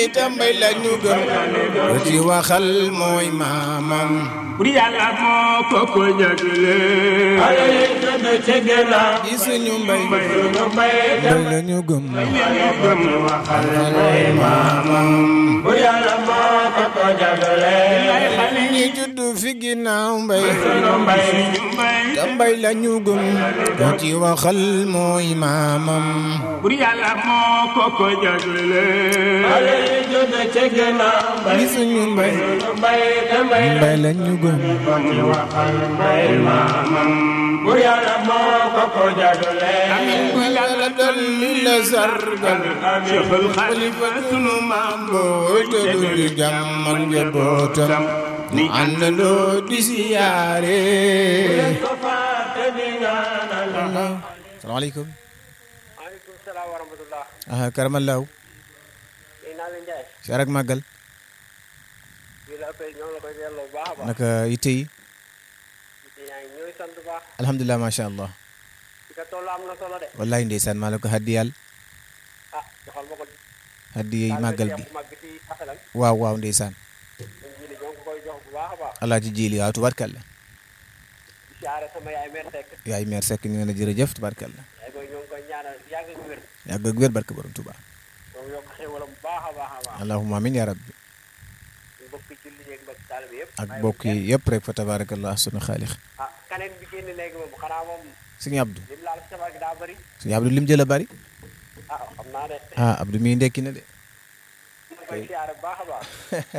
tambay la ñu gëm ko ci waxal mooy maamam bur yàlla moo ko ko jagle ale yi gën a ci gannaaw ci suñu mbay suñu mbay mbay la ñu gëm gëm waxal mooy maamam bu yàlla moo ko ko jagle ñi juddu fi ginnaaw mbay suñu mbay mbay tambay la ñu gëm ko ci waxal mooy maamam bur yàlla moo ko ko jagle ale yi gën a ci gannaaw ci suñu mbay suñu mbay damay mbay la ñu gëm ko ci waxal mbay maamam bu yàlla moo ko ko jagle yàlla dolli la sargal Cheikhul Khalifa sunu maam booy te du di jàmm ak njabootam ñu àndandoo di siyaare ko fàtte di ñaanal salaamaaleykum maaleykum salaam wa rahmatullah ah karamallaaw léegi naa leen jaay si ak màggal bii la appel ñoo ngi la koy delloo bu baax a baax naka yitte yi di yaa ngi ñooy sant bu baax alhamdulilah macha allah fi ka toll am na solo de wallahi ndeysaan maa la ko haddiyal ah joxal ma ko haddiyey màggal bi mag bi ci asalam waaw waaw ndeysaan ñun jili ñoo ngi ko koy jox bu baax a baax alaaji jiili waaw tubarkalla di siyaare sama yaay mère Seck yaay meer sekk ñu ne la jërëjëf tubarkalla yaay booy ñoo ngi koy ñaanal yàgg ak wér yàgg ak wér barke borom tuba ñoo ngi yokk xéwalam bu baax a baax a baax allahumma amin ya rabbi ñu bokk julli yeeg mbokk taalibe yëpp ak bàyyi bokk wu yi kenn. yëpp rek fa tabarakallah sunu xaalix ah kaneen bi génn léegi moom xanaa moom suñu abdu lim laal safar gi daa bëri suñu abdu lim jël a bari ah xam naa de ah abdu mii ndekki na de ñu ngi koy siyaare bu baax a baax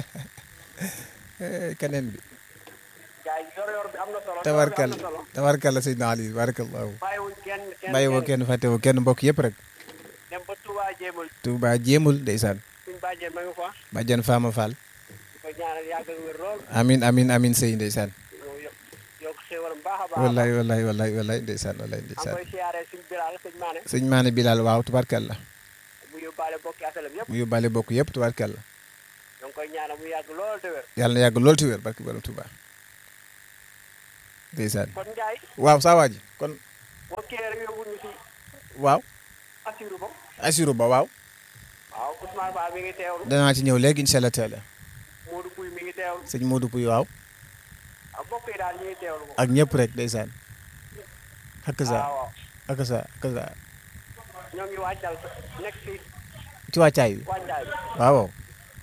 Eh, keneen bi gars yi yor yor bi am na solo yor bi am tabarkalla na solo tabarkalla sëñ Ali barakallahu bàyyiwuñ kenn kenn bàyyi woo kenn fàtte woo kenn mbokk yëpp rek dem ba Touba jéemal Touba jéemul ndeysaan suñ bàjjee ma nga fa bàjjan Faama Fall di ko ñaanal yàgg ak wér lool amin amin amin sëy ndeysaan yow yokk yokk xéwalam baax a baax wallahi wallahi wallahi wallahi ndeysaan wallahi am ndeysaan koy siyaaree suñ bilaal sëñ Maane sëñ Maane Bilal waaw tubarkalla mu yóbbaale bokki asalam yëpp mu yóbbaale bokk yëpp tubarkalla ñoo ngi koy ñaanal mu yàgg lool te wér yàlla na yàgg lool ti wér barke borom Touba ndeysaan kon Ndiaye waaw saa waa ji kon boo kii rek yóbbu ñu si waaw Assirou ba Assirou ba waaw waaw Ousmane Ba mi ngi teewlu danaa ci ñëw léegi incha allah taala Modou Pouy mi ngi teewlu sëñ Modou Pouy waaw ak mbokk yi daal ñu ngi teewlu moom ak ñëpp rek ndeysaan ak sa waaw waaw ak sa ak sa ñoo ngi wàccal nekk si ci wàccaay bi wàccaay bi waaw waaw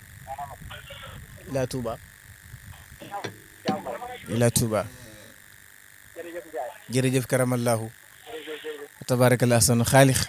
ila Touba jàmm ila Touba jërëjëf Ndiaye jërëjëf karamallahu jërëjëf jërëjëf tabarakallah sunu xaalix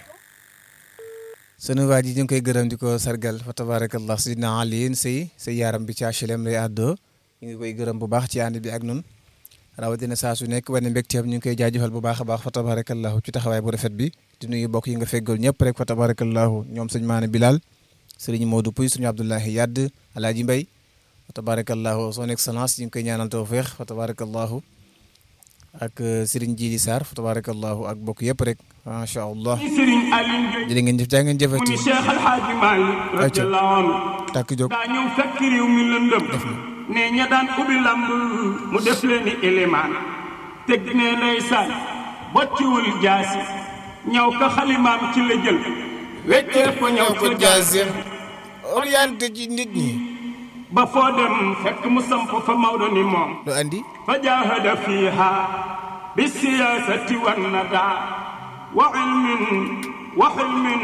sunu waa ji ñu ngi koy gërëm di ko sargal fa tabarakallah sidna aliin sëy sa yaaram bi ci HLM lay àddoo ñu ngi koy gërëm bu baax ci ànd bi ak nun rawatina saa su nekk wane mbégteem ñu ngi koy jaajëfal bu baax a baax fa tabarakallahu ci taxawaay bu rafet bi di nuyu bokk yi nga feggal ñëpp rek fa tabarakallahu ñoom sëñ Maane Bilal sëriñ Modou Pouy suñu Abdoulahi Yadd Alaaji Mbay fa tabarakallahu son excellence ñu ngi koy ñaanal tawféex fa tabarakallahu ak sëriñ Jili Sarr fa tabarakallahu ak bokk yëpp rek macha allah Serigne Aliou Gueye jërë ngeen jëf jaa ngeen mu jëfati ni Cheikh Al Hadji Malick radiyallahu anhu tàkk jóg daa ñëw fekk réew mi lëndëm ne ña daan ubbi lamb mu def leen ni élément teg ne ndeysaan bocciwul jaasi ñëw ka xalimaam ci la jël weccee ko ñëw ko ca jaasi jaasir orienté ci nit ñi ba foo dem fekk mu samp fa Maodo ni moom lu andi fa jaahada fiiha bi siyaasati wan nada wa ilmin wa xilmin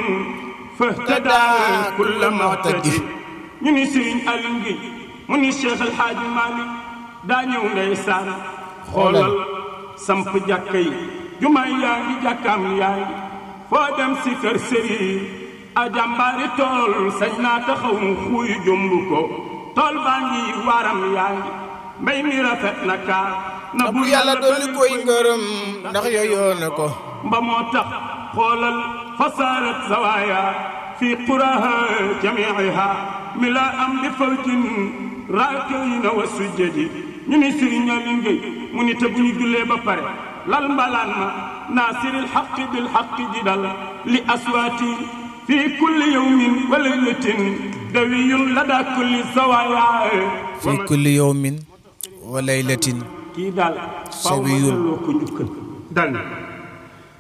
fahtada kulla muhtadi ñu ni Sëriñ Aliou Gueye mu ni Cheikh El Hadj Malick daa ñëw ndeysaan xoolal samp jàkka yi jumaay yaa ngi jàkkaam yaa ngi foo dem si kër sëriñ a jàmbaari tool sañ naa taxaw mu xuuy jomb ko tool baa ngi waaram yaa ngi mbay mi rafet na kaa na bu yàlla dolli koy ngërëm ndax yooyoo na ko mba moo tax xoolal fasaarat zawaaya fi quraha jamiiha mi laa am bi fawjin raakayna wa sujjadi ñu ni Sëriñ Aliou Gueye mu ni te bu ñu jullee ba pare lal mbalaan ma naasiril xaqi bil xaqi ji dal li aswaati fi kulli yawmin wa laylatin dawiyun lada kulli zawaaya fi kulli yawmin wa laylatin kii daal faaw ma Sawiyun. delloo ko njukkal dal